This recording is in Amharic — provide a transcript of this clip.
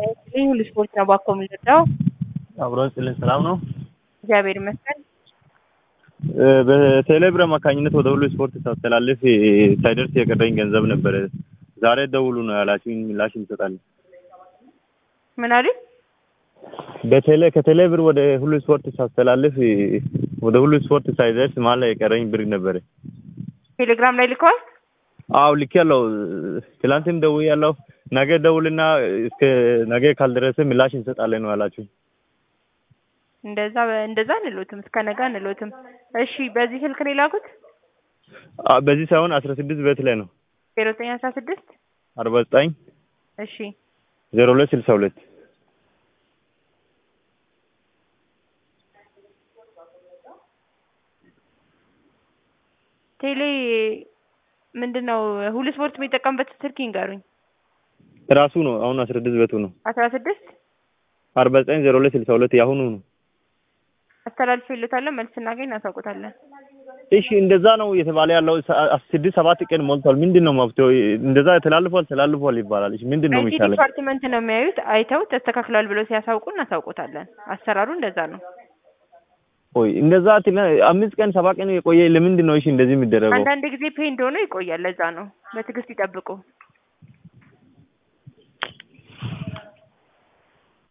ልዩ ስፖርት ነው ባኮ የምንረዳው። አብሮ ስልን ሰላም ነው። እግዚአብሔር ይመስገን። በቴሌብር አማካኝነት ወደ ሁሉ ስፖርት ሳስተላልፍ ሳይደርስ የቀረኝ ገንዘብ ነበረ። ዛሬ ደውሉ ነው ያላችሁኝ፣ ምላሽ እንሰጣለን። ምን አሉኝ? በቴሌ ከቴሌብር ወደ ሁሉ ስፖርት ሳስተላልፍ ወደ ሁሉ ስፖርት ሳይደርስ መሀል ላይ የቀረኝ ብር ነበረ። ቴሌግራም ላይ ልከዋል። አው ልክ ያለው ትላንትም ደውዬ ያለው ነገ ደውልና እስከ ነገ ካልደረሰ ምላሽ እንሰጣለን ነው ያላችሁ። እንደዛ እንደዛ አንሎትም፣ እስከ ነገ አንሎትም። እሺ፣ በዚህ ስልክ ነው የላኩት? አ በዚህ ሳይሆን አስራ ስድስት ቤት ላይ ነው ዜሮ ዘጠኝ አስራ ስድስት አርባ ዘጠኝ እሺ ዜሮ ሁለት ስልሳ ሁለት ቴሌ ምንድን ነው ሁሉ ስፖርት የሚጠቀምበት ስልክ ይንገሩኝ። ራሱ ነው አሁን አስራ ስድስት ቤቱ ነው አስራ ስድስት አርባ ዘጠኝ ዜሮ ሁለት ስልሳ ሁለት የአሁኑ ነው። አስተላልፎ ይሉታለን። መልስ ስናገኝ እናሳውቁታለን። እሺ እንደዛ ነው እየተባለ ያለው ስድስት ሰባት ቀን ሞልቷል። ምንድን ነው መፍትሄው? እንደዛ ተላልፏል ተላልፏል ይባላል። እሺ ምንድን ነው አይቲ የሚሻለው? ዲፓርትመንት ነው የሚያዩት። አይተው ተስተካክሏል ብለው ሲያሳውቁ እናሳውቁታለን። አሰራሩ እንደዛ ነው። ቆይ እንደዛ ትላ- አምስት ቀን ሰባት ቀን የቆየ ለምንድን ነው እሺ እንደዚህ የሚደረገው? አንዳንድ ጊዜ ፔ እንደሆነ ይቆያል። ለዛ ነው። በትዕግስት ይጠብቁ።